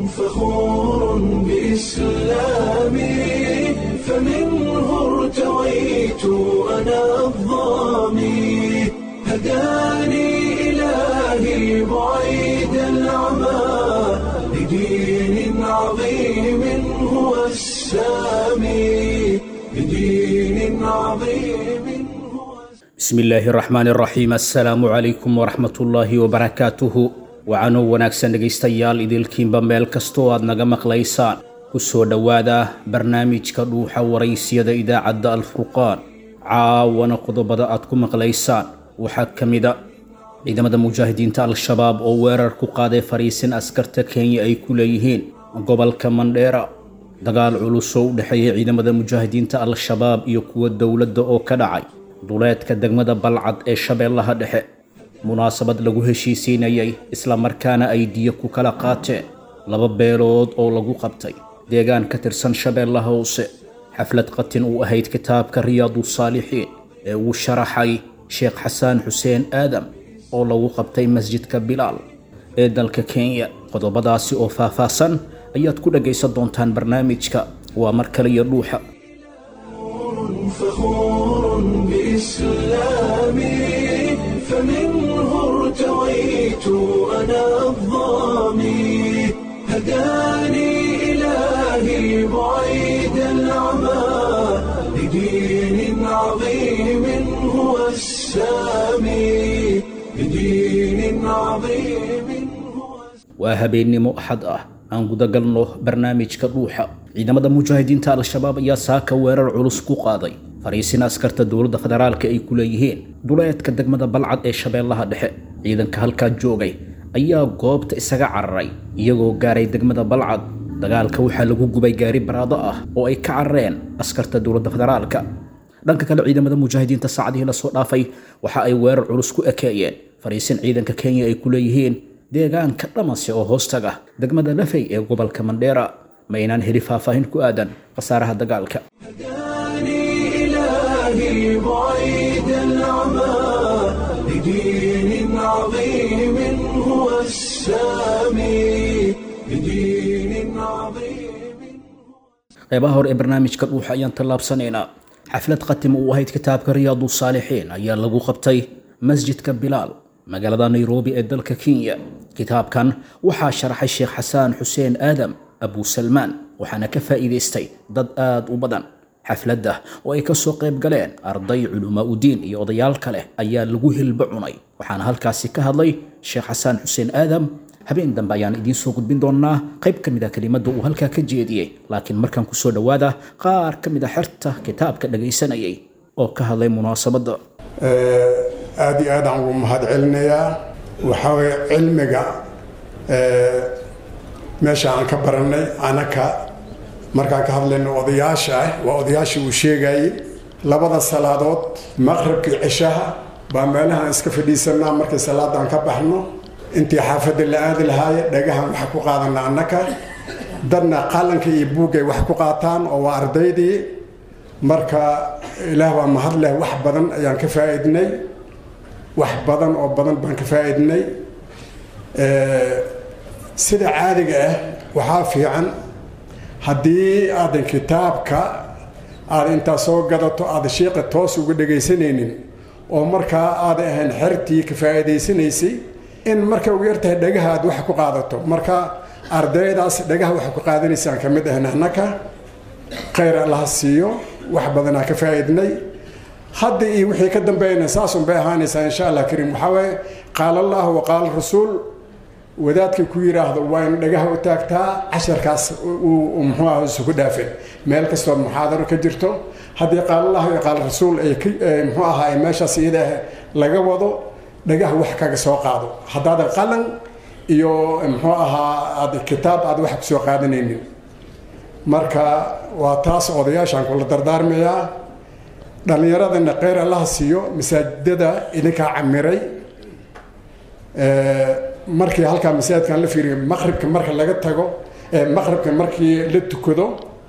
فخور بإسلامي فمنه ارتويت أنا الظامي هداني إلهي بعيد العمى لدين عظيم هو السامي لدين عظيم هو bismi illaahi raxmaani raxiim assalaamu calaykum waraxmatullaahi wabarakaatuhu wacanoo wanaagsan dhegaystayaal idilkiinba meel kastoo aad naga maqlaysaan ku soo dhowaada barnaamijka dhuuxa waraysiyada idaacadda alfurqaan caawana qodobada aad ku maqlaysaan waxaa ka mida ciidamada mujaahidiinta al-shabaab oo weerar ku qaaday fariisin askarta kenya ay ku leeyihiin gobolka mandheera dagaal culus oo u dhexeeya ciidamada mujaahidiinta al-shabaab iyo kuwa dowladda oo ka dhacay duleedka degmada balcad ee shabeellaha dhexe munaasabad lagu heshiisiinayay islamarkaana ay diyo ku kala qaateen laba beelood oo lagu qabtay deegaan ka tirsan shabeellaha hoose xaflad qatin uu ahayd kitaabka riyaadu saalixiin ee uu sharaxay sheekh xasaan xuseen aadam oo lagu qabtay masjidka bilaal ee dalka kenya qodobadaasi oo faahfaahsan ayaad ku dhagaysan doontaan barnaamijka waa mar kaliya dhuuxa فخور بإسلامي فمنه ارتويت أنا الظامي هداني إلهي بعيد العمى لدين عظيم هو السامي لدين عظيم هو waa habeennimo axad ah aan gudagalno barnaamijka dhuuxa ciidamada mujaahidiinta al-shabaab ayaa saaka weerar culus ku qaaday fariisin askarta dowladda federaalka ay ku leeyihiin duleedka degmada balcad ee shabeellaha dhexe ciidanka halkaa joogay ayaa goobta isaga cararay iyagoo gaaray degmada balcad dagaalka waxaa lagu gubay gaari baraado ah oo ay ka carareen askarta dowladda federaalka dhanka kale ciidamada mujaahidiinta saacadihii lasoo dhaafay waxa ay weerar culus ku ekeeyeen fariisin ciidanka kenya ay ku leeyihiin deegaanka dhamase oo hoostaga degmada lafey ee gobolka mandheera ma aynaan heli faahfaahin ku aadan khasaaraha dagaalka هداني إلهي بعيد العمى لدين عظيم هو السامي لدين عظيم qeybaha hore ee barnaamijka dhuuxa ayaan tallaabsanaynaa xaflad qatim uu ahayd kitaabka riyaadu saalixiin ayaa lagu qabtay masjidka bilaal magaalada nairobi ee dalka kenya kitaabkan waxaa sharaxay sheekh xasaan xuseen aadam abu salmaan waxaana ka faa'iidaystay dad aad u badan xafladda oo ay kasoo qayb galeen arday culumaa udiin iyo odayaal kale ayaa lagu hilbo cunay waxaana halkaasi ka hadlay sheekh xasaan xuseen aadam habeen dambe ayaan idiin soo gudbin doonaa qayb ka mid a kelimadda uu halkaa ka jeediyey laakiin markaan kusoo dhowaada qaar ka mid a xerta kitaabka dhagaysanayay oo ka hadlay munaasabadda aada iyo aadaan ugu mahad celinayaa waxaa weye cilmiga meesha aan ka baranay anaka markaan ka hadlayno odayaasha ah waa odayaashii uu sheegayey labada salaadood maqribkii cishaha baa meelahaan iska fadhiisanaa markii salaadaan ka baxno intii xaafadda la aadi lahaaye dhagahan waxa ku qaadana annaka dadna qalanka iyo buuggay wax ku qaataan oo waa ardaydii marka ilaah baa mahad leh wax badan ayaan ka faa'iidnay wax badan oo badan baan ka faa'iidnay sida caadiga ah waxaa fiican haddii aadan kitaabka aada intaa soo gadato aada shiiqa toos uga dhegaysanaynin oo markaa aadan ahayn xertii ka faa'iidaysanaysay in marka ugu yartahay dhagaha aad wax ku qaadato marka ardaydaas dhagaha wax ku qaadanaysaan ka mid ahayn annaka khayr allaha siiyo wax badanaa ka faa'iidnay hadda iyo wixii ka dambeeyana saasun bay ahaanaysaa insha allah kariim waxaa waaye qaala allah wa qaala rasuul wadaadka ku yidhaahdo waa in dhagaha u taagtaa casharkaas uu muxuu ah isugu dhaafin meel kastoo muxaadaro ka jirto haddii qaala allah iyo qaala rasuul ay muxuu ahaa ay meeshaas iyada laga wado dhagaha wax kaga soo qaado haddaadan qalan iyo muxuu ahaa aad kitaab aad wax kusoo qaadanaynin marka waa taas odayaashaan kula dardaarmayaa dhallinyaradana kheyr allaha siiyo masaajidada idinkaa camiray markii halkaa masaajidkan la fiiriyo maqribka marka laga tago maqribka markii la tukado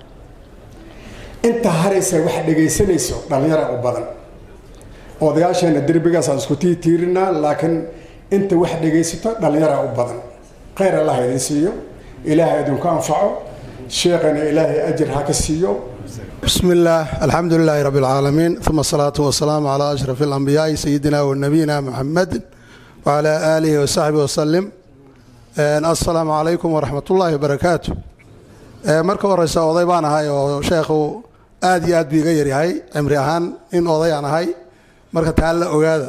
inta haraysa wax dhegaysanayso dhallinyara u badan odayaasheena derbigaasaan isku tiitiirinaa laakiin inta wax dhegaysato dhallinyara u badan khayr allah idin siiyo ilaahay idinku anfaco sheekhana ilaahay ajir ha ka siiyo بسم الله الحمد لله رب العالمين ثم الصلاة والسلام على أشرف الأنبياء سيدنا ونبينا محمد وعلى آله وصحبه وسلم السلام عليكم ورحمة الله وبركاته marka horeysa oday baan ahay oo sheekhu aad iyo aad buu iga yaryahay cimri ahaan in oday aan ahay marka taa la ogaada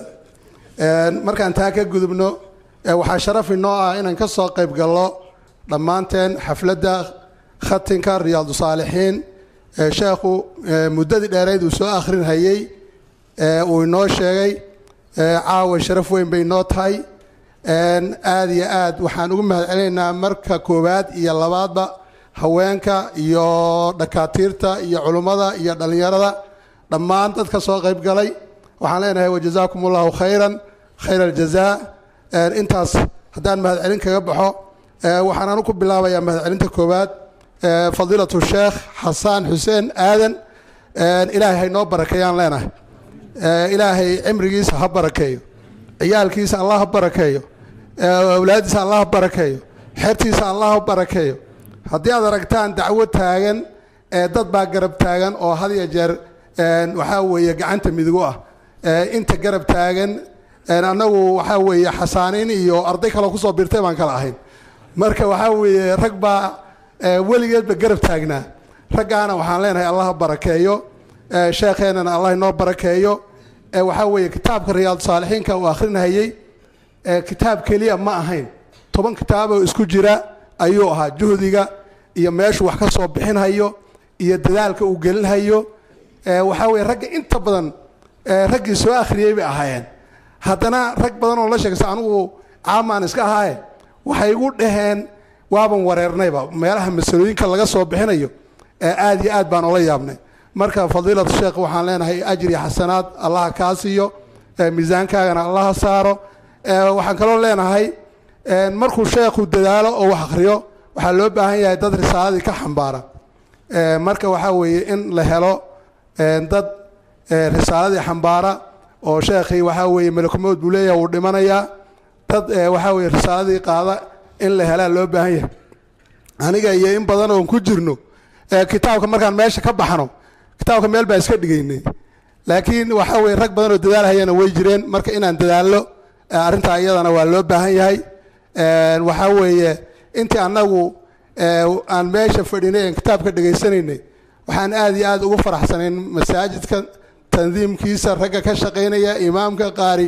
markaan taa ka gudubno waxaa sharaf inoo ah inaan ka soo qayb gallo dhammaanteen xafladda khatinka riyaadu saalixiin sheekhu muddadii dheereyd uu soo akhrinhayey uu inoo sheegay caawa sharaf weyn bay inoo tahay aad iyo aad waxaan ugu mahad celinaynaa marka koowaad iyo labaadba haweenka iyo dhakaatiirta iyo culummada iyo dhallinyarada dhammaan dadka soo qayb galay waxaan leenahay wajazaakum allahu khayran khayr aljazaa intaas haddaan mahadcelin kaga baxo waxaan anu ku bilaabayaa mahadcelinta koowaad fadiilatu sheekh xasaan xuseen aadan ilaahay haynoo barakeeyaan leenahay ilaahay cimrigiisa ha barakeeyo ciyaalkiisa allah ha barakeeyo awlaadiisa allah ha barakeeyo xertiisa allah ha barakeeyo haddii aad aragtaan dacwo taagan dad baa garab taagan oo had iyo jeer waxaa weeye gacanta midigu ah inta garab taagan annagu waxaa weeye xasaaniin iyo arday kaloo kusoo biirtay baan kala ahayn marka waxaa weeye rag baa weligeedba garab taagnaa raggaana waxaan leenahay allah ha barakeeyo sheekheenana allah inoo barakeeyo waxaa weeye kitaabka riyaadu saalixiinka uu akhrinahayey kitaab keliya ma ahayn toban kitaaboo isku jira ayuu ahaa juhdiga iyo meeshuu wax ka soo bixinhayo iyo dadaalka uu gelinhayo waxaa weye ragga inta badan raggii soo akhriyey bay ahaayeen haddana rag badan oo la sheegsa anigu caamaan iska ahaaye waxay igu dhaheen waaban wareernayba meelaha masalooyinka laga soo bixinayo aad iyo aad baan ola yaabnay marka fadiilatu sheekh waxaan leenahay ajri xasanaad allaha kaa siiyo miisaankaagana allaha saaro waxaan kaloo leenahay markuu sheekhu dadaalo oo wax akhriyo waxaa loo baahan yahay dad risaaladii ka xambaara marka waxaa weeye in la helo dad risaaladii xambaara oo sheekhii waxaa weeye malakumood buu leeyahay wuu dhimanayaa dad waxaa weeye risaaladii qaada in la helaa loo baahan yahay aniga iyo in badan oon ku jirno kitaabka markaan meesha ka baxno kitaabka meel baa iska dhigaynay laakiin waxaa weye rag badan oo dadaalhayana way jireen marka inaan dadaallo arrintaa iyadana waa loo baahan yahay waxaa weeye intii annagu aan meesha fadhinay aan kitaabka dhegaysanaynay waxaan aad iyo aad ugu faraxsanayn masaajidka tandiimkiisa ragga ka shaqaynaya imaamka qaari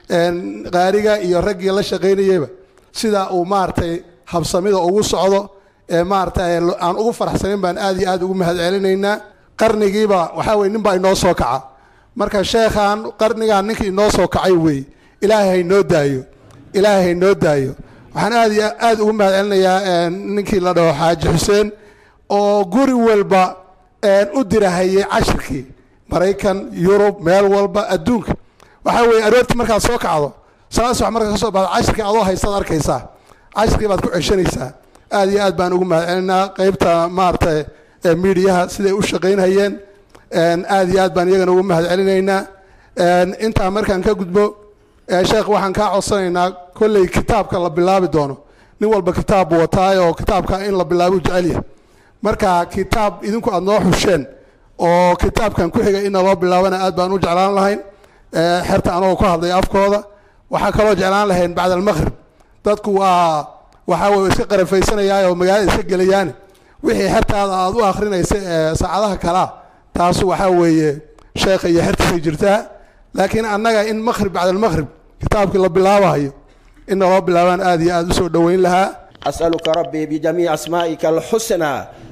qaariga iyo raggii la shaqaynayeyba sida uu maaragtay habsamida ugu socdo maaragtay aan ugu faraxsanayn baan aad iyo aad ugu mahad celinaynaa qarnigiiba waxaa weye nin baa inoo soo kaca marka sheekhaan qarnigaan ninkii inoo soo kacay weeye ilaahay haynoo daayo ilaahay haynoo daayo waxaan aad iyo aad ugu mahad celinayaa ninkii la dhaho xaaji xuseen oo guri walba u dirahayay cashirkii maraykan yurub meel walba adduunka waxaa weeye aroortii markaad soo kacdo salaad subax markaad ka soo baxdo cashirkii adoo haystaad arkaysaa cashirkii baad ku ceshanaysaa aad iyo aad baan ugu mahad celinaa qeybta maaragtay miidiyaha siday u shaqaynhayeen aad iyo aad baan iyagana ugu mahad celinaynaa intaa markaan ka gudbo sheekh waxaan kaa codsanaynaa kolley kitaabka la bilaabi doono nin walba kitaab buu wataay oo kitaabka in la bilaabo jecel yahay marka kitaab idinku aada noo xusheen oo kitaabkan ku xiga ina loo bilaabana aad baan u jeclaan lahayn xerta anagoo ku hadlay afkooda waxaa kaloo jeclaan lahayn bacda almaqrib dadku waa waxaa weye iska qarafaysanaya oo magaalada iska gelayaane wixii xertaada aada u akrinaysa ee saacadaha kalaa taasu waxaa weeye sheekha iyo xertiisay jirtaa laakiin annaga in maqrib bacda almaqrib kitaabkii la bilaabahayo ina loo bilaabaan aad iyo aad usoo dhoweyn lahaa أسألك ربي بجميع أسمائك الحسنى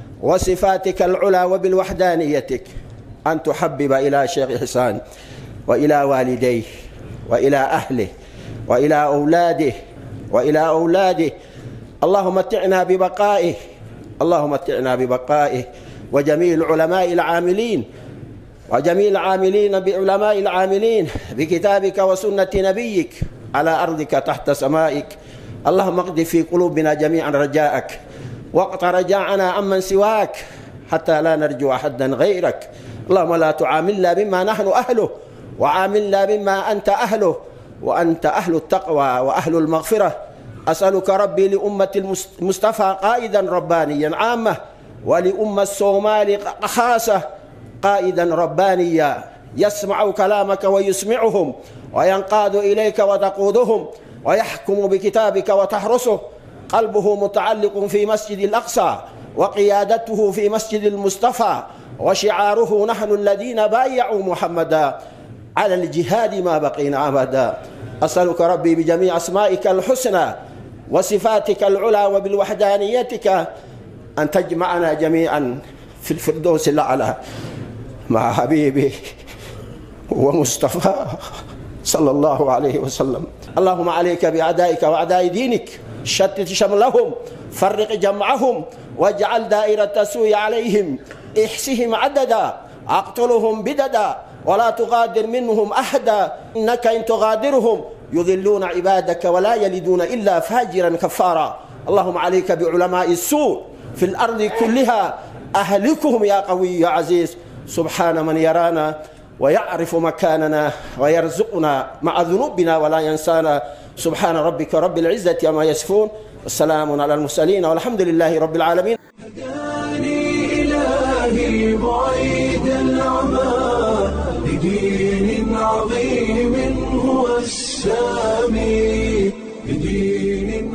وصفاتك العلى وبالوحدانيتك أن تحبب إلى شيخ حسان وإلى والديه وإلى أهله وإلى أولاده وإلى أولاده اللهم متعنا ببقائه اللهم متعنا ببقائه وجميع العلماء العاملين وجميع العاملين بعلماء العاملين بكتابك وسنة نبيك على أرضك تحت سمائك اللهم اقض في قلوبنا جميعا رجاءك واقطع رجاءنا عمن سواك حتى لا نرجو أحدا غيرك اللهم لا تعاملنا بما نحن أهله وعاملنا بما أنت أهله وأنت أهل التقوى وأهل المغفرة أسألك ربي لأمة المصطفى قائدا ربانيا عامة ولأمة الصومال خاصة قائدا ربانيا يسمع كلامك ويسمعهم وينقاد إليك وتقودهم ويحكم بكتابك وتحرسه قلبه متعلق في مسجد الأقصى وقيادته في مسجد المصطفى وشعاره نحن الذين بايعوا محمدا على الجهاد ما بقينا أبدا أسألك ربي بجميع أسمائك الحسنى وصفاتك العلى وبالوحدانيتك أن تجمعنا جميعا في الفردوس الأعلى مع حبيبي ومصطفى صلى الله عليه وسلم اللهم عليك بأعدائك وأعداء دينك شتت شملهم فرق جمعهم واجعل دائرة السوء عليهم احسهم عددا اقتلهم بددا ولا تغادر منهم أحدا إنك إن تغادرهم يضلون عبادك ولا يلدون إلا فاجرا كفارا اللهم عليك بعلماء السوء في الأرض كلها أهلكهم يا قوي يا عزيز سبحان من يرانا ويعرف مكاننا ويرزقنا مع ذنوبنا ولا ينسانا سبحان ربك رب العزة أما يصفون والسلام على المرسلين والحمد لله رب العالمين هداني إلهي بعيد العمى لدين عظيم هو السامي لدين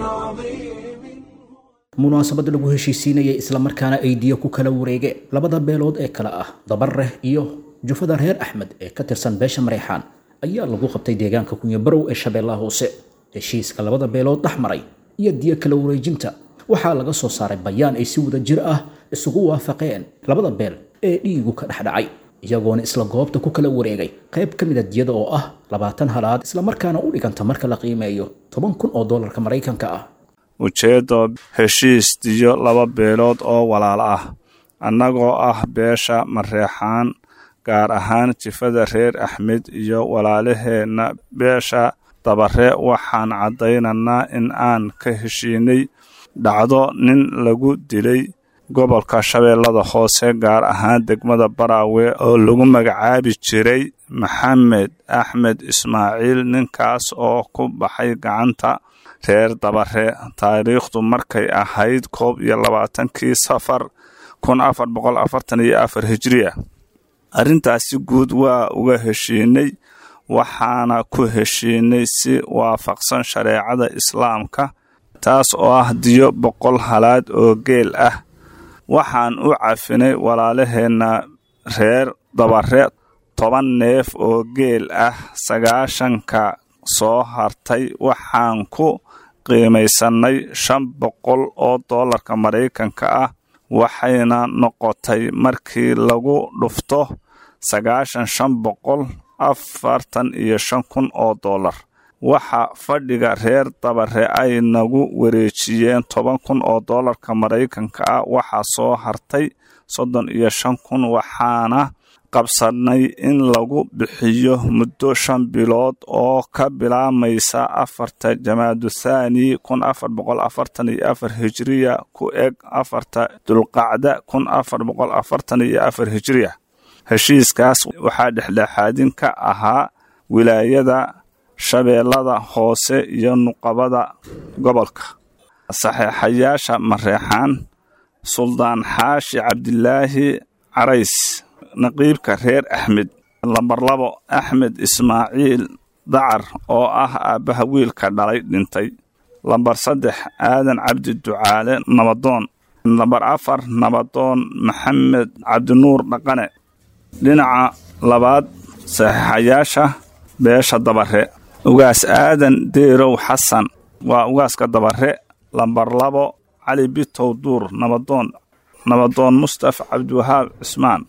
عظيم munaasabad lagu heshiisiinayay islamarkaana ay diyo ku kala wareegeen labada beelood ee kale ah dabareh iyo jufada reer axmed ee ka tirsan beesha mareexaan ayaa lagu qabtay deegaanka kunyabarow ee shabeellaha hoose heshiiska labada beelood dhex maray iyo diyo kala wareejinta waxaa laga soo saaray bayaan ay si wada jir ah isugu waafaqeen labada beel ee dhiigu ka dhex dhacay iyagoona isla goobta ku kala wareegay qayb ka mid a diyada oo ah labaatan halaad islamarkaana u dhiganta marka la qiimeeyo toban kun oo doolarka maraykanka ah ujeeddo heshiis diyo laba beelood oo walaal ah annagoo ah beesha mareexaan gaar ahaan jifada reer axmed iyo walaalaheenna beesha dabare waxaan caddaynaynaa in aan ka heshiinay dhacdo nin lagu dilay gobolka shabeellada hoose gaar ahaan degmada baraawe oo lagu magacaabi jiray maxamed axmed ismaaciil ninkaas oo ku baxay gacanta reer dabare taariikhdu markay ahayd koob iyo labaatankii safar kun afar boqol afartan iyo afar hijiriya arrintaasi guud waa uga heshiinay waxaana ku heshiinay si waafaqsan shareecada islaamka taas oo ah diyo boqol halaad oo geel ah waxaan u cafinay walaalaheenna reer dabare toban neef oo geel ah sagaashanka soo hartay waxaan ku qiimaysannay shan boqol oo doolarka maraykanka ah waxayna noqotay markii lagu dhufto sagaashan shan boqol afartan iyo shan kun oo doolar waxa fadhiga reer dabare ay nagu wareejiyeen toban kun oo doolarka maraykanka ah waxaa soo hartay soddon iyo shan kun waxaana qabsanay in lagu bixiyo muddo shan bilood oo ka bilaamaysa afarta jamaadu thaani kun afar boqol afartan iyo afar hijiriya ku eg afarta dulqacda kun afar boqol afartan iyo afar hijiriya heshiiskaas waxaa dhexdhexaadin ka ahaa wilaayada shabeellada hoose iyo nuqabada gobolka saxeexayaasha mareexaan suldaan xaashi cabdilaahi carays naqiibka reer axmed lambar labo axmed ismaaciil dacar oo ah aabbaha wiilka dhalay dhintay lambar saddex aadan cabdi ducaale nabadoon lambar afar nabadoon maxamed cabdinuur dhaqane dhinaca labaad saxiixayaasha beesha dabare ugaas aadan deerow xasan waa ugaaska dabare lambar labo cali bitow duur nabadoon nabadoon mustafa cabdiwahaab cismaan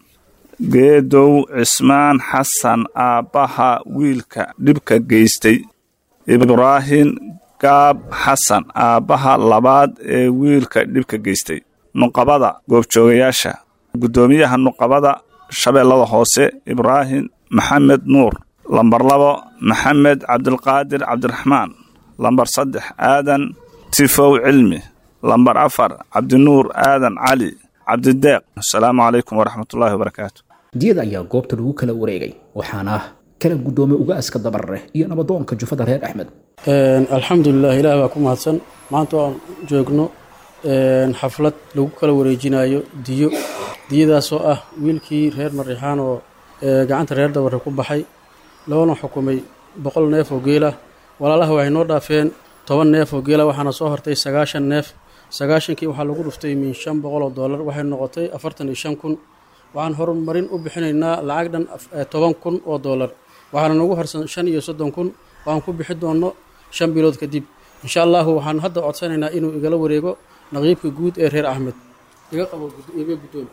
geedow cismaan xasan aabbaha wiilka dhibka geystay ibraahim gaab xasan aabbaha labaad ee wiilka dhibka geystay nuqabada goobjoogayaasha guddoomiyaha nuqabada shabeellada hoose ibraahim maxamed nuur lambar labo maxamed cabdilqaadir cabdiraxmaan lambar saddex aadan tifow cilmi lambar afar cabdinuur aadan cali cabdideeq asalaamu calaykum waraxmatullaahi wabarakaatu diyada ayaa goobta lagu kala wareegay waxaana kala guddoomay ugaaska dabarre iyo nabadoonka jufada reer axmed alxamdulilah ilaah baa ku mahadsan maanta aan joogno xaflad lagu kala wareejinayo diyo diyadaasoo ah wiilkii reer mariixaan oo gacanta reer dabarre ku baxay loona xukumay boqol neef oo geelah walaalaha waxay noo dhaafeen toban neef oo geela waxaana soo hortay sagaashan neef sagaashankii waxaa lagu dhuftay min shan boqol oo dollar waxay noqotay afartan iyo shan kun waxaan horumarin u bixinaynaa lacag dhan toban kun oo dollar waxaana nagu harsan shan iyo soddon kun waxaan ku bixi doonno shan bilood kadib insha allahu waxaan hadda codsanaynaa inuu igala wareego naqiibka guud ee reer axmed iga qabo iga guddoon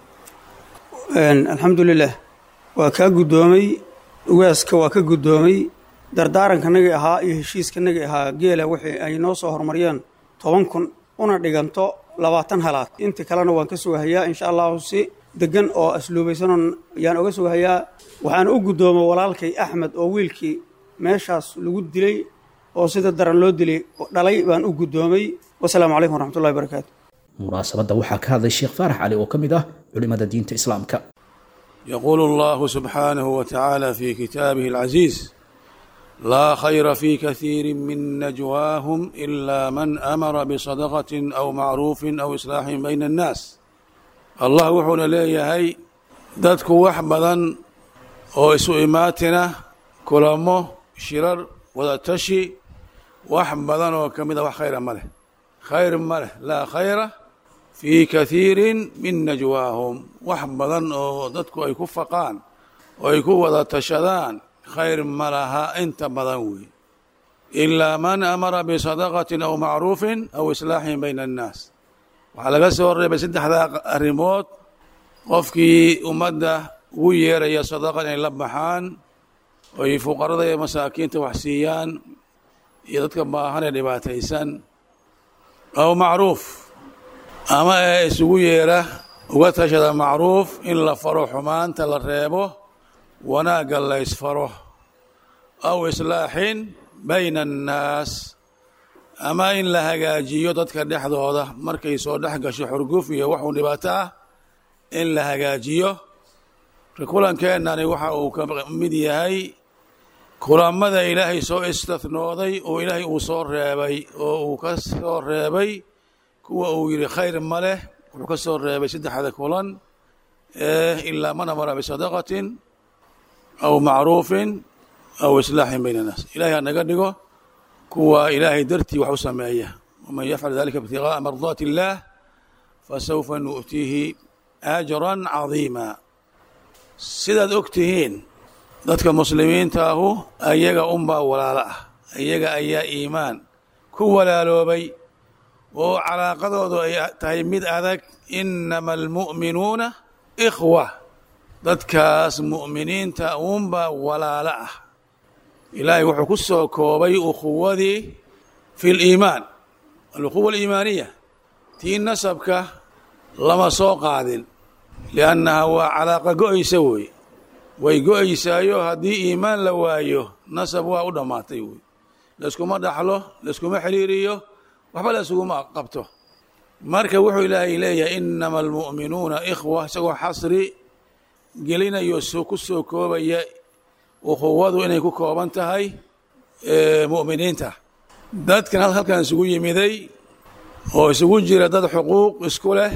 alxamdulilah waa kaa guddoomay ugaaska waa ka guddoomay dardaarankanagii ahaa iyo heshiiskanagii ahaa geela wixii ay noo soo horumariyeen toban kun una dhiganto labaatan halaad intii kalena waan ka sugahayaa insha allahu si degan oo asluubaysanon yaan oga sugahayaa waxaan u guddoomay walaalkay axmed oo wiilkii meeshaas lagu dilay oo sida daran loo dilay dhalay baan u guddoomay wasalaamu calaykum waraxmatullahi barakaatu munaasabadda waxaa ka hadlay sheekh faarax cali oo ka mid ah culimmada diinta islaamka يقول الله سبحانه وتعالى في كتابه العزيز لا خير في كثير من نجواهم إلا من أمر بصدقة أو معروف أو إصلاح بين الناس الله وحونا ليهي dadku wax badan oo isu imaatina kulamo shirar wadatashi wax badan oo ka mid a wax khayra ma leh khayr ma leh laa khayra fii kathiirin min najwaahum wax badan oo dadku ay ku faqaan oo ay ku wada tashadaan khayr ma laha inta badan weey ilaa man amara bisadaqatin aw macruufin aw islaaxin bayna annaas waxaa laga soo reebay saddexdaa arrimood qofkii ummadda ugu yeeraya sadaqa inay la baxaan oy fuqarada iyo masaakiinta wax siiyaan iyo dadka baahan ee dhibaataysan aw macruuf ama ee isugu yeera uga tashada macruuf in la faro xumaanta la reebo wanaagga la ysfaro aw islaaxin bayna annaas ama in la hagaajiyo dadka dhexdooda markay soo dhex gasho xurguf iyo waxuu dhibaato ah in la hagaajiyo kulankeenani waxa uu ka mid yahay kulamada ilaahay soo istathnooday oo ilaahay uu soo reebay oo uu ka soo reebay kuwa uu yidhi khayr ma leh wuxuu ka soo reebay saddexda kulan ilaa man amara bisadaqatin aw macruufin aw islaaxin bayna annaas ilahay ha naga dhigo kuwa ilaahay dartii wax u sameeya waman yafcal dalika ibtigaaa mardaati illaah fasawfa nu'tiihi ajran cadiima sidaad og tihiin dadka muslimiinta ahu ayaga unbaa walaalo ah ayaga ayaa iimaan ku walaaloobay oo calaaqadoodu ay tahay mid adag inama almu'minuuna ikhwa dadkaas mu'miniinta uunbaa walaalo ah ilaahay wuxuu ku soo koobay ukhuwadii fi liimaan alukhuwa aliimaaniya tii nasabka lama soo qaadin liannaha waa calaaqa go-aysa wey way go-aysaayo haddii iimaan la waayo nasab waa u dhammaatay wey layskuma dhaxlo layskuma xiriiriyo waxba laysuguma qabto marka wuxuu ilaahay leeyahay inama almu'minuuna ikhwa isagoo xasri gelinayo ku soo koobaya ukhuwadu inay ku kooban tahay mu'miniinta dadkan halkan isugu yimiday oo isugu jira dad xuquuq isku leh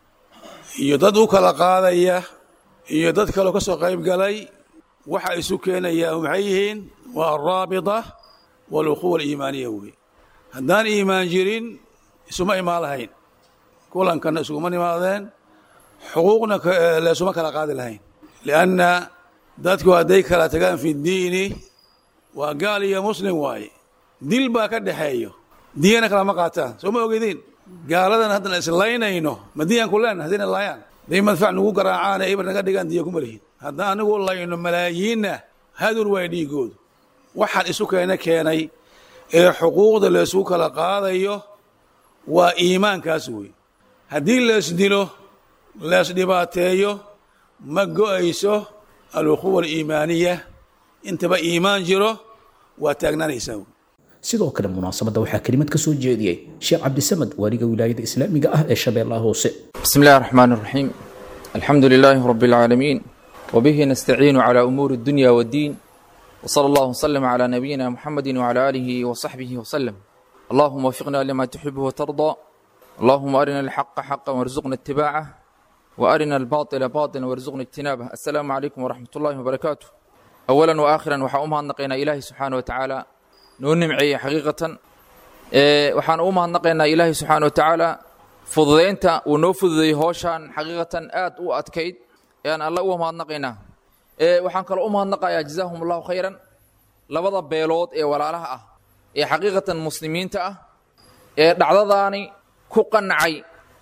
iyo dad u kala qaadaya iyo dad kaloo ka soo qayb galay waxa isu keenayaa maxay yihiin waa alraabita walukhuwa aliimaaniya wey haddaan iimaan jirin isuma imaan lahayn kulankana isuguma nimaadeen xuquuqna leesuma kala qaadi lahayn lianna dadku hadday kala tagaan fi ddiini waa gaal iyo muslim waaye dil baa ka dhexeeyo diyana kalama qaataan soo ma ogediin gaaladan haddana islaynayno ma diyaan ku leenahay haddayna laayaan hadday madfac nagu garaacaan ee ibar naga dhigaan diya kuma lihin haddaan anigu layno malaayiinna hadur waay dhiigoodu waxaan isu keena keenay ee xuquuqda laysugu kala qaadayo waa iimaankaas wey haddii leesdilo leesdhibaateeyo ma go-ayso alukhuwa aliimaaniya intaba iimaan jiro waa taagnaanaysaa wey sidoo kale munaasabadda waxaa kelimad ka soo jeediyey sheekh cabdisamad waaliga wilaayada islaamiga ah ee shabeellaha hoose بسم الله الرحمن الرحيم الحمد لله رب العالمين وبه نستعين على أمور الدنيا والدين وصلى الله وسلم على نبينا محمد وعلى آله وصحبه وسلم اللهم وفقنا لما تحب وترضى اللهم أرنا الحق حقا وارزقنا اتباعه وأرنا الباطل باطلا وارزقنا اجتنابه السلام عليكم ورحمة الله وبركاته أولا وآخرا waxaa u mahadnaqaynaa ilaahay subxaana wa tacaala noo nimceeyey xaqiiqatan waxaan u mahadnaqaynaa ilaahay subxaana wa tacaala fududaynta uu noo fududeeyey hooshaan xaqiiqatan aad u adkayd ayaan alla uga mahadnaqaynaa waxaan kaloo u mahadnaqayaa jazaahum allahu khayran labada beelood ee walaalaha ah ee xaqiiqatan muslimiinta ah ee dhacdadaani ku qancay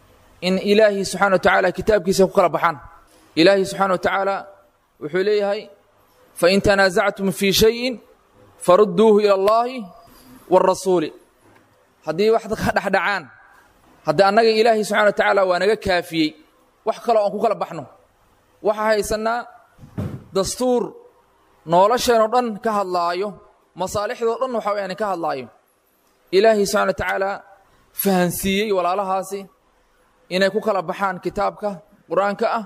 in ilaahi subxana wa tacaala kitaabkiisa ku kala baxaan ilaahi subxaana wa tacaala wuxuu leeyahay fain tanaasactum fii shayin farudduuhu ila allahi wاrasuuli haddii wax ka dhexdhacaan haddii annaga ilaahi subxana wa tacaala waa naga kaafiyey wax kaloo aan ku kala baxno waxaa haysannaa dastuur nolosheenoo dhan ka hadlaayo masaalixdoo dhan waxa weyaan ka hadlaayo ilaahi subxana wa tacaala fahansiiyey walaalahaasi inay ku kala baxaan kitaabka qur-aanka ah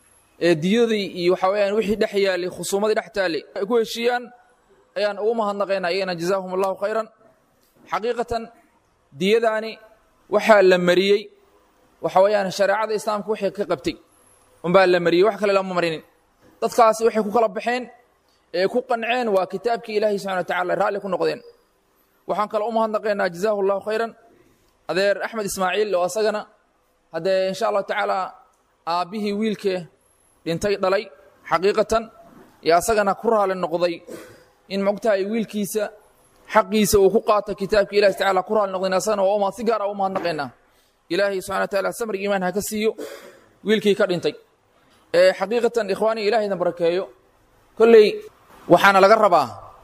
ee diyadii iyo waxa weyaan wixii dhex yaalay khusuumadii dhex taallay ay ku heshiiyaan ayaan ugu mahadnaqaynaa iyagana jazaahum allahu khayran xaqiiqatan diyadaani waxaa la mariyey waxa weeyaan shareecada islaamka wixii ka qabtay unbaa la mariyey wax kale lama marinin dadkaasi waxay ku kala baxeen ee ku qanceen waa kitaabkii ilaahay subxana wa tacala raalli ku noqdeen waxaan kale u mahadnaqaynaa jazaahu allahu khayran adeer axmed ismaaciil oo asagana haddee insha allahu tacaala aabbihii wiilkee dhintay dhalay xaqiiqatan iyo asagana ku raali noqday in mogtahay wiilkiisa xaqiisa uu ku qaato kitaabka ilahi tacala ku raali noqdayn asagana waa uma si gaara u mahadnaqaynaa ilaahay subxana wa taala samri iimaan ha ka siiyo wiilkii ka dhintay xaqiiqatan ikhwaanii ilaahayna barakeeyo kolley waxaana laga rabaa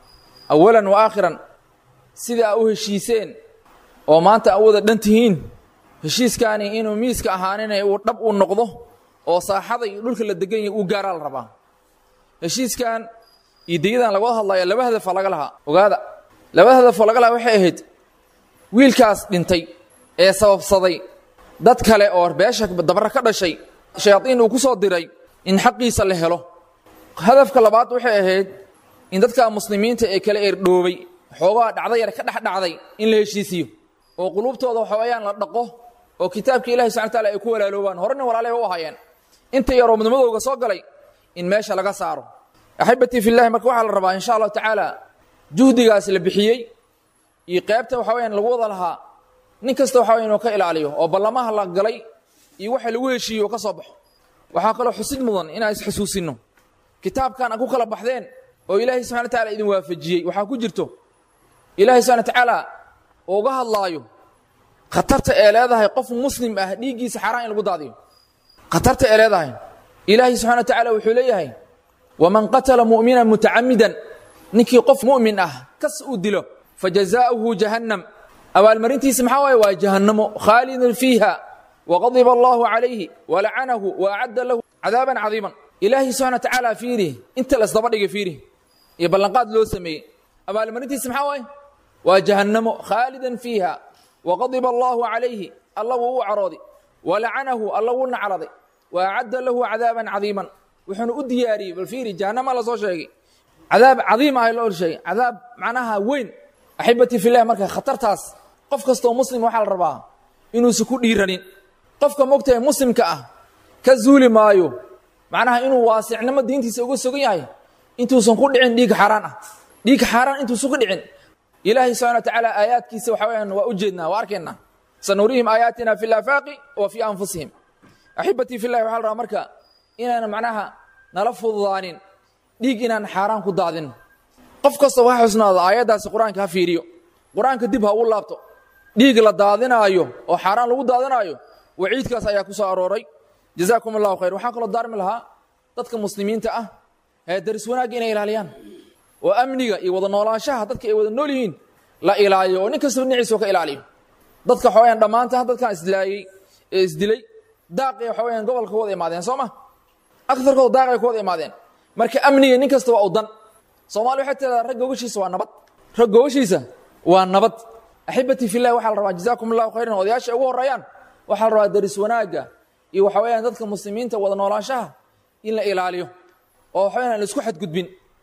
awalan wa aakhiran sida aa u heshiiseen oo maanta aa u wada dhan tihiin heshiiskaani inuu miiska ahaaninay uu dhab uu noqdo oo saaxada iyo dhulka la degan yahay uu gaaraa la rabaa heshiiskan iyo deyadan laga hadlaya laba hadafaa laga lahaa ogaada laba hadafoo laga lahaa waxay ahayd wiilkaas dhintay ee sababsaday dad kale oo beesha dabra ka dhashay shayaadiin uu ku soo diray in xaqiisa la helo hadafka labaad waxay ahayd in dadka muslimiinta ee kale eerdhoobay xoogaa dhacda yar ka dhex dhacday in la heshiisiyo oo quluubtooda waxawayaan la dhaqo oo kitaabka ilahi subxana wataala ay ku walaaloobaan horena walaalay u ahaayeen inta yaroo midnimadooga soo galay in meesha laga saaro axibatii fillahi marka waxaa la rabaa insha allahu tacaala juhdigaas la bixiyey iyo qaybta waxa weyaan lagu wada lahaa nin kasta waxa weya inuu ka ilaaliyo oo ballamaha la galay iyo waxa lagu heshiiyo oo ka soo baxo waxaa kaloo xusid mudan inaan isxasuusinno kitaabkan a ku kala baxdeen oo ilaahay subxana wa tacala idin waafajiyey waxaa ku jirto ilaahay subxana wa tacaala uga hadlaayo khatarta ee leedahay qof muslim ah dhiiggiisa xaaraan in lagu daadiyo khatarta ee leedahay ilaahay subxana wa tacaala wuxuu leeyahay waman qatala mu'minan mutacamidan ninkii qof mu'min ah kas uu dilo fajazaa'uhu jahannam abaalmarintiisa maxaa waaye waa jahannamo khaalidun fiiha waqadiba allahu calayhi walacanahu waacadda lahu cadaaban cadiiman ilaahay subxana wa tacaala fiiri inta lasdaba dhigay fiiri iyo ballanqaad loo sameeyey abaalmarintiisa maxaa waaye waa jahannamo khaalidan fiiha waqadiba allahu calayhi alla wuu u carooday walacanahu alla wuu nacladay waacadda lahu cadaaban cadiiman wuxuuna u diyaariyey bal fiiri jahannama la soo sheegay cadaab cadiim ah loo sheegay cadaab macnaha weyn axibatii fillahi marka khatartaas qof kastoo muslim waxaa la rabaa inuusan ku dhiiranin qofka mogtahay muslimka ah ka zuuli maayo macnaha inuu waasicnimo diintiisa uga sugan yahay intuusan ku dhicin dhiig xaaraan ah dhiig xaaraan intuusan ku dhicin ilaahay subxana wa tacaala aayaadkiisa waxa weyaan waa u jeednaa waa arkaynaa sanurihim aayaatina fi laafaaqi wa fii anfusihim axibatii fillahi waxaa la rabaa marka inaan macnaha nala fududaanin dhiig inaan xaaraan ku daadin qof kasta ha xusnaado aayaddaasi qur-aanka ha fiiriyo qur-aanka dib ha u laabto dhiig la daadinaayo oo xaaraan lagu daadinaayo waciidkaas ayaa ku soo arooray jazaakum allahu khayr waxaan kaloo daarmi lahaa dadka muslimiinta ah ee daris wanaagga inay ilaaliyaan oo amniga iyo wada noolaanshaha dadka ay wada nool yihiin la ilaaliyo oo nin kastaba dhinaciisa ka ilaaliyo dadka waxaweyaan dhammaanta dadkan isdilaayey ee isdilay daaqay waxaweyaan gobolka ku wada imaadeen soo ma agarkooda daaqay ku wada imaadeen marka amniga nin kasta waa u dan soomaali waxay tiradaa rag gogashiisa waa nabad rag gogashiisa waa nabad axibatii fillahi waxaa la rabaa jazaakum allahu khayran odayaasha ugu horeeyaan waxaa la rabaa daris wanaagga iyo waxa weyaan dadka muslimiinta wada noolaanshaha in la ilaaliyo oo waxa weyaan la isku xadgudbin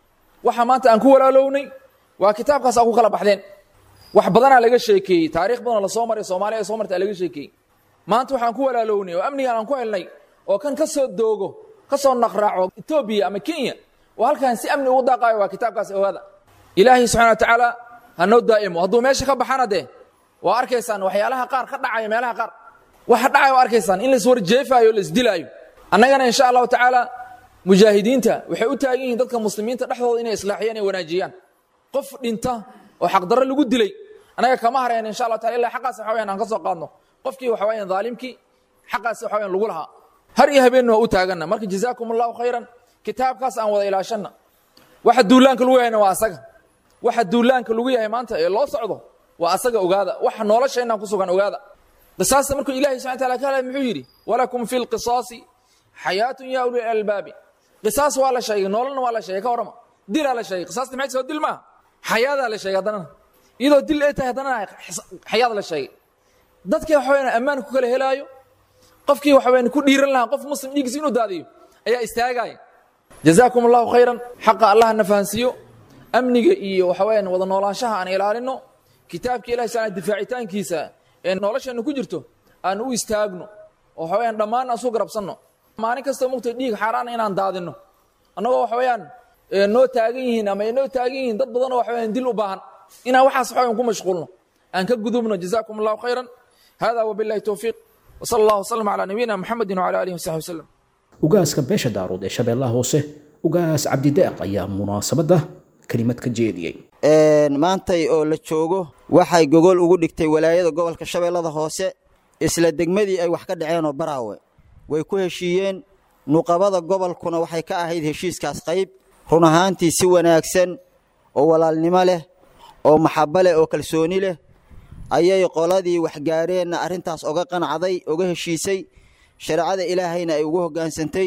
waxa maanta aan ku walaalownay waa kitaabkaas aa ku kala baxdeen wax badanaa laga sheekeeyey taariikh badanoo lasoo maray soomaaliya ay soo martay aa laga sheekeeyey maanta waxaan ku walaalownay oo amnigan aan ku helnay oo kan ka soo doogo ka soo naqraaco etoobiya ama kenya oo halkan si amni ugu daaqaayo waa kitaabkaas ogaada ilaahay subxana wa tacaala ha noo daa'imo hadduu meesha ka baxana dee waa arkaysaan waxyaalaha qaar ka dhacaya meelaha qaar waxa dhacaya waa arkaysaan in laiswarjeefaayo o laisdilaayo annagana insha allahu tacaala mujaahidiinta waxay u taagan yihiin dadka muslimiinta dhexdooda inay islaaxiyaan ay wanaajiyaan qof dhinta oo xaqdarro lagu dilay annaga kama hareen insha allah taala illa xaqaas waxa wayaan aan ka soo qaadno qofkii waxa wayaan dhaalimkii xaqaas waxa wayaan lagu lahaa har iyo habeenna waa u taaganna marka jazaakum allahu khayran kitaabkaas aan wada ilaashanna waxa duulaanka lagu yahayna waa asaga waxa duulaanka lagu yahay maanta ee loo socdo waa asaga ogaada waxa nolosheennan ku sugan ogaada qisaasta markuu ilahi subxana taala ka hadlay muxuu yidhi walakum fi lqisaasi xayaatun ya uli albaabi qisaas waa la sheegay nololna waa la sheegay ka warrama dilaa la sheegay qisaasta maxay soo dil maaha xayaadaa la sheegay haddana iyadoo dil ay tahay haddana xayaad la sheegay dadkii waxa wayaan ammaan ku kala helaayo qofkii waxa wayaan ku dhiiran lahaa qof muslim dhiiggiisa inuu daadiyo ayaa istaagaya jazaakum allahu khayran xaqa allah na fahansiiyo amniga iyo waxa wayaan wada noolaanshaha aan ilaalino kitaabka ilahi subxana difaacitaankiisa ee nolosheenna ku jirto aan u istaagno oo waxa wayaan dhammaan aan isu garabsanno maalin kastoo mugtay dhiig xaaraana inaan daadinno annagoo waxa wayaan noo taagan yihiin ama ay noo taagan yihiin dad badanoo waxa wayaan dil u baahan inaan waxaas waxa wayaan ku mashquulno aan ka gudubno jazaakum allahu khayran hada wabillahi towfiiq wasala allahu wasalam calaa nabiyina muxamedin wacala alihi wasaxbi wasalam ugaaska beesha daarood ee shabeellaha hoose ugaas cabdideeq ayaa munaasabadda kelimad ka jeediyey maantay oo la joogo waxay gogol ugu dhigtay walaayada gobolka shabeellada hoose isla degmadii ay wax ka dhaceenoo baraawe way ku heshiiyeen nuqabada gobolkuna waxay ka ahayd heshiiskaas qayb run ahaantii si wanaagsan oo walaalnimo leh oo maxabo leh oo kalsooni leh ayay qoladii waxgaareenna arrintaas oga qanacday oga heshiisay shareecada ilaahayna ay ugu hoggaansantay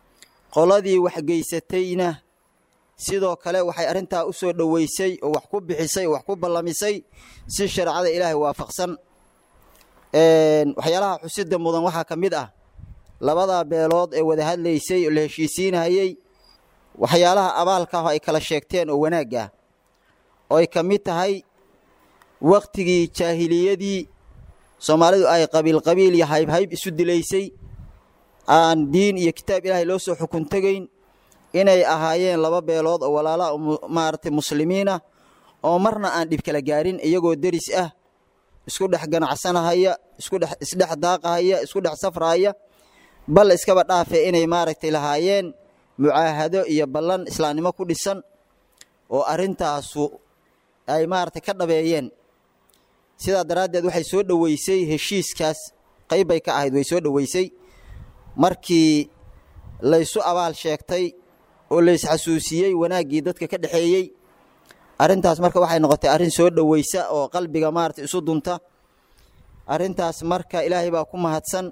qoladii waxgeysatayna sidoo kale waxay arrintaa u soo dhoweysay oo wax ku bixisay oo wax ku ballamisay si shareecada ilaahay waafaqsan waxyaalaha xusida mudan waxaa ka mid ah labadaa beelood ee wada hadlaysay oo la heshiisiinayey waxyaalaha abaalka ah ay kala sheegteen oo wanaag ah oo ay ka mid tahay wakhtigii jaahiliyadii soomaalidu ay qabiilqabiil iyo haybhayb isu dilaysay aan diin iyo kitaab ilaahay loo soo xukun tegayn inay ahaayeen laba beelood oo walaalaha maaragtay muslimiinah oo marna aan dhib kala gaarin iyagoo deris ah isku dhex ganacsanahaya iskudhex isdhex daaqahaya isku dhex safrahaya bal iskaba dhaafe inay maaragtay lahaayeen mucaahado iyo ballan islaamnimo ku dhisan oo arrintaasu ay maaragtay ka dhabeeyeen sidaa daraaddeed waxay soo dhoweysay heshiiskaas qayb bay ka ahayd way soo dhoweysay markii laysu abaal sheegtay oo laysxasuusiyey wanaaggii dadka ka dhexeeyey arrintaas marka waxay noqotay arrin soo dhoweysa oo qalbiga maarata isu dunta arrintaas marka ilaahay baa ku mahadsan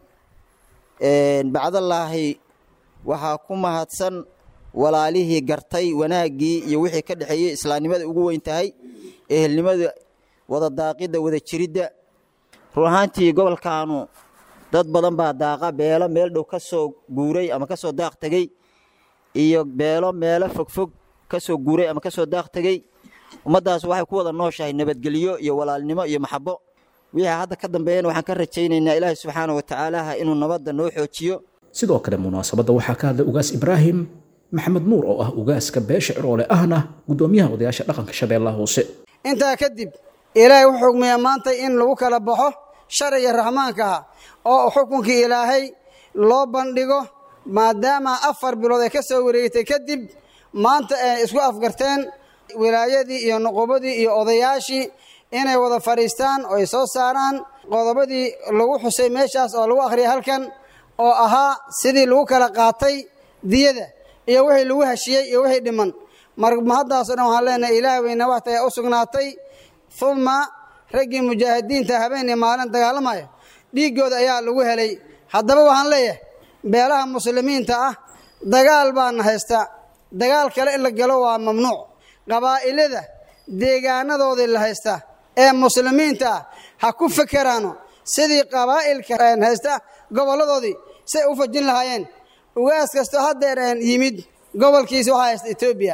bacdallaahi waxaa ku mahadsan walaalihii gartay wanaaggii iyo wixii ka dhexeeyey islaamnimada ugu weyn tahay ehelnimada wada daaqidda wada jiridda run ahaantii gobolkaanu dad badan baa daaqa beelo meel dhow ka soo guuray ama ka soo daaq tegey iyo beelo meelo fogfog ka soo guuray ama ka soo daaq tegey ummaddaas waxay ku wada nooshahay nabadgelyo iyo walaalnimo iyo maxabo wixii hadda ka dambeeyana waxaan ka rajaynaynaa ilaahi subxaana wa tacaalaha inuu nabadda noo xoojiyo sidoo kale munaasabadda waxaa ka hadlay ugaas ibraahim maxamed nuur oo ah ugaaska beesha ciroole ahna guddoomiyaha odayaasha dhaqanka shabeellaha hoose intaa kadib ilaahay wuxuu xugmiyaa maanta in lagu kala baxo sharciga raxmaanka ah oo xukunkii ilaahay loo bandhigo maadaama afar bilood ay ka soo wareegtay kadib maanta ay isku afgarteen wilaayadii iyo nuqubadii iyo odayaashii inay wada fadhiistaan oo ay soo saaraan qodobadii lagu xusay meeshaas oo lagu akhriyay halkan oo ahaa sidii lagu kala qaatay diyada iyo wixii lagu heshiyey iyo wixii dhiman marmahaddaasoo dhan waxaan leenahay ilaah weyna waxta u sugnaatay uma raggii mujaahidiinta habeen iyo maalin dagaalamaya dhiiggooda ayaa lagu helay haddaba waxaan leeyahay beelaha muslimiinta ah dagaal baana haysta dagaal kale in la galo waa mamnuuc qabaa'ilada deegaanadoodii la haysta ee muslimiinta ah ha ku fekeraano sidii qabaa'ilka haysta gobolladoodii say u fajin lahaayeen ugaas kastoo haddeer yimid gobolkiisa waxaa haysta etoobiya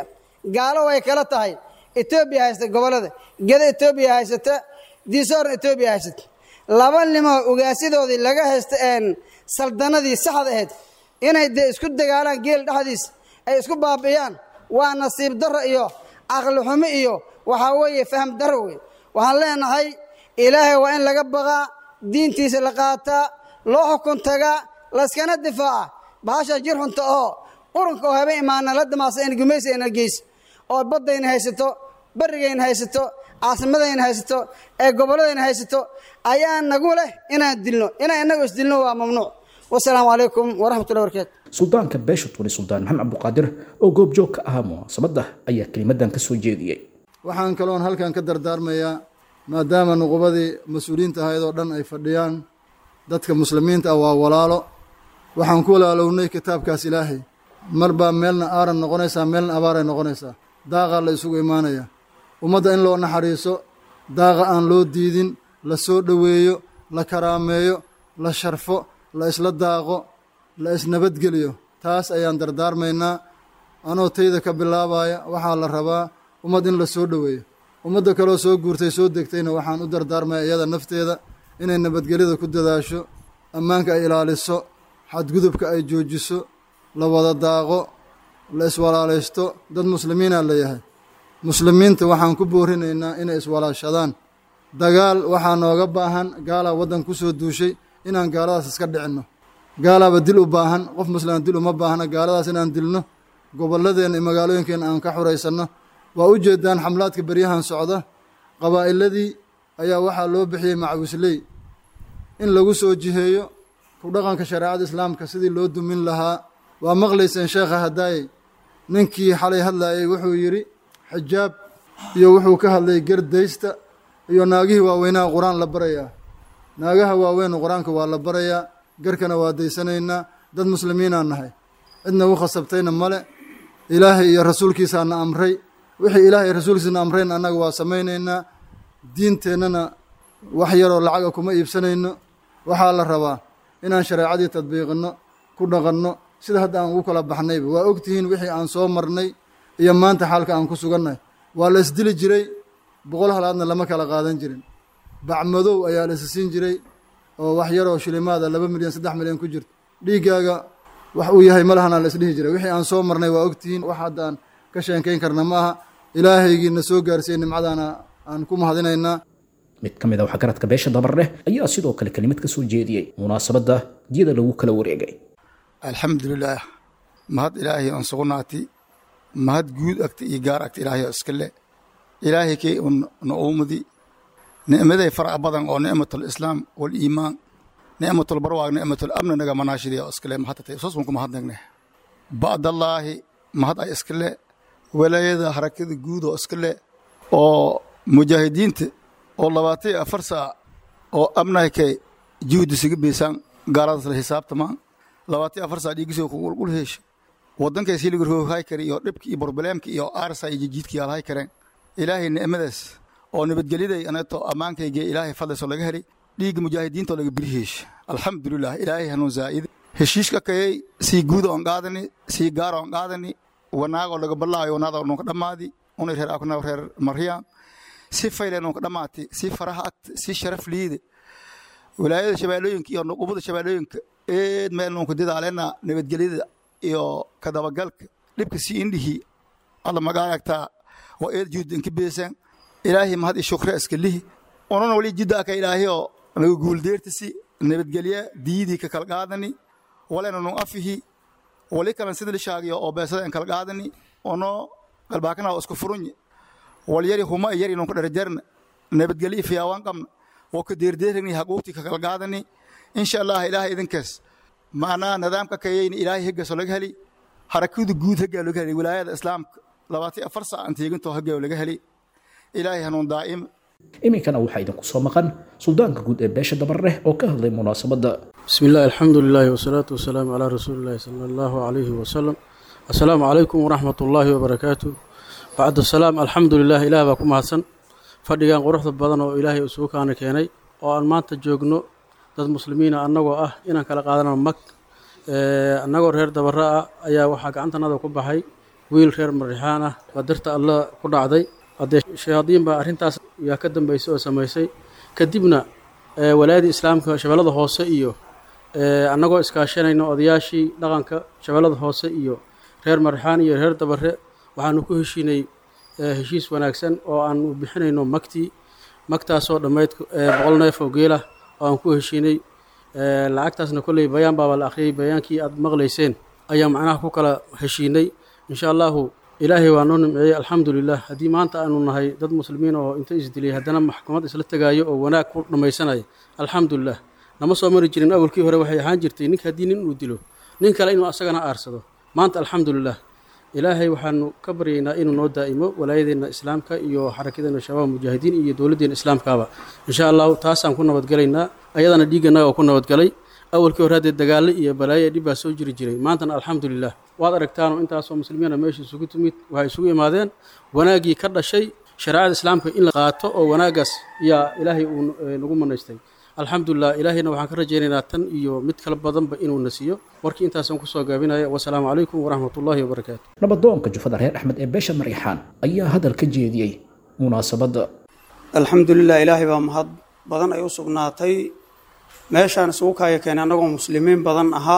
gaalo way kala tahay etoobiya haysta gobollada geda etoobiya haysata diisoorna etoobiya haysata laba nimoo ugaasidoodii laga haysta een saldanadii saxda ahayd inay dee isku dagaalaan geel dhexdiis ay isku baabi'iyaan waa nasiib darro iyo caqli xumo iyo waxaa weeye faham darro wey waxaan leenahay ilaahay waa in laga baqaa diintiisa la qaataa loo xukun tagaa layskana difaaca bahasha jir xunta oo qurunka oo habeen imaana la damaasa in gumaysigayna geyso oo baddayna haysato barrigayna haysato caasimadayna haysato ee gobolladayna haysato ayaa nagu leh inaan dilno inaan innagu isdilno waa mamnuuc wasalaamu calaykum waraxmatullahi barakaatu suldaanka beesha tuni suldaan maxamed cabduqaadir oo goobjoog ka ahaa munaasabadda ayaa kelimadan ka soo jeediyey waxaan kaloon halkan ka dardaarmayaa maadaama nuqubadii mas-uuliyiinta ahayd oo dhan ay fadhiyaan dadka muslimiinta ah waa walaalo waxaan ku walaalownay kitaabkaas ilaahay mar baa meelna aaran noqonaysaa meelna abaaray noqonaysaa daaqaa la isugu imaanaya ummadda in loo naxariiso daaqa aan loo diidin la soo dhoweeyo la karaameeyo la sharfo la isla daaqo la isnabadgeliyo taas ayaan dardaarmaynaa anoo tayda ka bilaabaya waxaa la rabaa ummad in la soo dhoweeyo ummadda kaloo soo guurtay soo degtayna waxaan u dardaarmaya iyada nafteeda inay nabadgelyada ku dadaasho ammaanka ay ilaaliso xadgudubka ay joojiso la wada daaqo la iswalaalaysto dad muslimiinaa la yahay muslimiinta waxaan ku boorinaynaa inay iswalaashadaan dagaal waxaa nooga baahan gaalaa waddan ku soo duushay inaan gaaladaas iska dhicinno gaalaaba dil u baahan qof muslima dil uma baahna gaaladaas inaan dilno gobolladeenna iyo magaalooyinkeenna aan ka xuraysanno waa u jeedaan xamlaadka beryahan socda qabaa'iladii ayaa waxaa loo bixiyey macwisley in lagu soo jiheeyo ku dhaqanka shareecada islaamka sidii loo dumin lahaa waa maqlayseen sheekha hadaayey ninkii xalay hadlayey wuxuu yidhi xijaab iyo wuxuu ka hadlay gerdaysta iyo naagihii waaweynaha qur-aan la barayaa naagaha waaweynu qur-aanka waa la barayaa garkana waa daysanaynaa dad muslimiinaan nahay cidna u khasabtayna male ilaahay iyo rasuulkiisaana amray wixii ilaahay rasuulkiisana amrayn annaga waa samaynaynaa diinteennana wax yaroo lacaga kuma iibsanayno waxaa la rabaa inaan shareecadii tadbiiqinno ku dhaqanno sida hadda aan ugu kala baxnayba waa ogtihiin wixii aan soo marnay iyo maanta xaalka aan ku sugannahay waa la isdili jiray boqol halaadna lama kala qaadan jirin bacmadow ayaa la isi siin jiray oo wax yaroo shilimaada laba milyan saddex milyan ku jirto dhiiggaaga wax uu yahay malahana la isdhihi jiray wixii aan soo marnay waa ogtihiin wax hadda aan ka sheekayn karna ma aha ilaahaygiina soo gaarsiiyey nimcadaana aan ku mahadinaynaa mid ka mid a waxgaradka beesha dabarleh ayaa sidoo kale kelimad ka soo jeediyey munaasabadda diyada lagu kala wareegay alxamdulilaah mahad ilaahay aan sugnaati mahad guud agta iyo gaar agta ilaahay oo iska le ilaahay kay un na uumadi nicmaday farac badan oo nicmatul islaam waliimaan nicmatul barwaaq nicmatul amni naga manaashidee oo iska le mahadtatay soos baan ku mahadnagne ba'dallaahi mahad ay iska le walaayada harakada guud oo iska le oo mujaahidiinta oo labaatan iyo afar saac oo amnahkay juhdi siga beysaan gaaladaas la xisaabtamaan labaatan iyo afar saac dhiigisoo ku qulqul heesha waddankays hiliga rooghay kare iyo dhibki iyo borobleemka iyo aarsa iyo jijiidka yaalhay kareen ilaahay nicmadaas oo nabadgelyaday anato ammaankayga ilaahay fadlaysoo laga helay dhiigga mujaahidiintaoo laga biri heesha alxamdulilah ilaahay hanuun zaa'id heshiiska kayay sii guuda oon qaadani sii gaara oon qaadani wanaagoo laga ballaayo wanaada nunka dhammaadi unay reer akna reer maryaan si fayle nunka dhammaati si faraha agta si sharaf liide walaayada shabeellooyinka iyo nuqubada shabeellooyinka eed meel nunka didaalena nabadgelyada iyo kadabagalka dhibka si indhihi alla magaaragtaa waa eed juhd inka beesan ilaahay mahad iyo shukre iska lihi unana wali jiddaaka ilaahayoo naga guuldeertasi nabadgelya diidii ka kala qaadani walena nun afihi wali kalan sida lishaagiyo oo beesada in kala qaadani ono galbaakana oo isku furunye wal yari huma yari nunka dharajarna nabadgelya fiyaawaan qabna oo ka deerdeerani haquuqtii ka kala qaadani insha allah ilaahay idinkaas macnaa nidaamka kayayna ilaahay heggaasoo laga heli harakadu guud heggaa laga heli wilaayada islaamka labaatan afar saac aan teegintoo heggaa laga heli ilaahay hanuun daa'ima iminkana waxaa idinku soo maqan suldaanka guud ee beesha dabarleh oo ka hadlay munaasabadda bismi illahi alxamdu lilaahi wasalaatu wasalaamu calaa rasuulillahi sala allahu calayhi wasalam assalaamu calaykum waraxmat ullaahi wabarakaatu bacda salaam alxamdu lilah ilaah baa ku mahadsan fadhigan quruxda badan oo ilaahay isugu kaana keenay oo aan maanta joogno dad muslimiina annagoo ah inaan kala qaadano mag annagoo reer dabara ah ayaa waxaa gacantanada ku baxay wiil reer marixaan ah qadarta alla ku dhacday haddee shayaadiin baa arrintaas yaa ka dambaysay oo samaysay kadibna walaayadii islaamka shabeellada hoose iyo annagoo iskaashanayno odayaashii dhaqanka shabeellada hoose iyo reer marixaan iyo reer dabare waxaanu ku heshiinay heshiis wanaagsan oo aanu bixinayno magtii magtaasoo dhammayd boqol neef oo geelah oo aan ku heshiinay lacagtaasna kolley bayaan baaba la akhriyey bayaankii aad maqlayseen ayaa macnaha ku kala heshiinay insha allahu ilaahay waa noo nimceeyey alxamdulilah haddii maanta aanu nahay dad muslimiin oo inta isdilay haddana maxkamad isla tegaayo oo wanaag ku dhammaysanaya alxamdulilah nama soo mari jirin awalkii hore waxay ahaan jirtay ninka haddii nin uu dilo nin kale inuu asagana aarsado maanta alxamdulilah ilaahay waxaanu ka baryaynaa inuu noo daa'imo walaayadeenna islaamka iyo xarakadeena shabaab mujaahidiin iyo dowladdeena islaamkaaba insha allahu taasaan ku nabadgelaynaa ayadana dhiigganaga oo ku nabadgalay awalkii hore haddee dagaallo iyo balaayo dhib baa soo jiri jiray maantana alxamdulilah waad aragtaanoo intaasoo muslimiina meesha isugu timid waxay isugu imaadeen wanaaggii ka dhashay shareecada islaamka in la qaato oo wanaaggaas yaa ilaahay uu nagu manaystay alxamdulilah ilaahayna waxaan ka rajaynaynaa tan iyo mid kala badanba inuu na siiyo warkii intaasaan kusoo gaabinaya wasalaamu calaykum waraxmatullaahi wabarakaatu nabadoonka jufada reer axmed ee beesha marixaan ayaa hadal ka jeediyey munaasabadda alxamdulilah ilaahay baa mahad badan ay u sugnaatay meeshaan isugu kaaya keenay annagoo muslimiin badan ahaa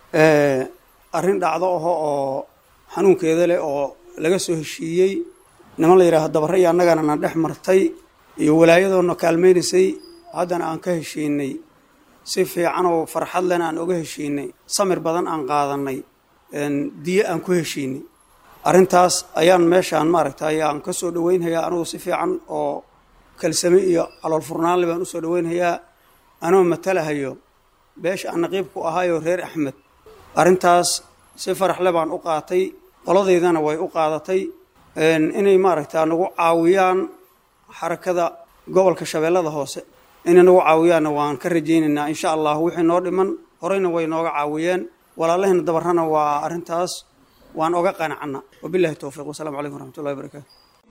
arrin dhacdo aho oo xanuunkeeda leh oo laga soo heshiiyey niman la yidhaaho dabare iyo annagana na dhex martay iyo walaayadoona kaalmaynaysay haddana aan ka heshiinay si fiican oo farxad lena aan oga heshiinay samir badan aan qaadanay diyo aan ku heshiinay arrintaas ayaan meeshaan maaragtay aan ka soo dhoweynhayaa anugu si fiican oo kalsame iyo calool furnaanle baan usoo dhoweynhayaa anoo matalahayo beesha aan naqiib ku ahaayoo reer axmed arrintaas si faraxle baan u qaatay qoladeydana way u qaadatay inay maaragta nagu caawiyaan xarakada gobolka shabeellada hoose inay nagu caawiyaanna waan ka rajaynaynaa insha allah wixii noo dhiman horeyna way nooga caawiyeen walaalahayna dabarrana waa arrintaas waan oga qanacna wabillahi towfiiq wasalaamu calaykum waraxmatullahi wabarakaatu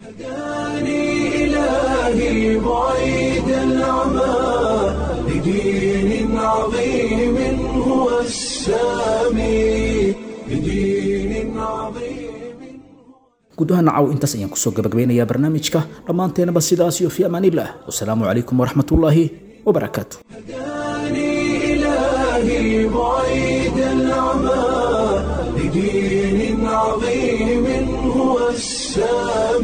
إلهي بعيد العمى لدين عظيم هو السامي لدين عظيم gudaha nacaw intaas ayaan kusoo gabagabeynayaa barnaamijka dhammaanteenaba sidaas iyo fi amaaniillah wasalaamu calaykum waraxmatullaahi wabarakaatu إلهي بعيد العمى لدين عظيم هو السامي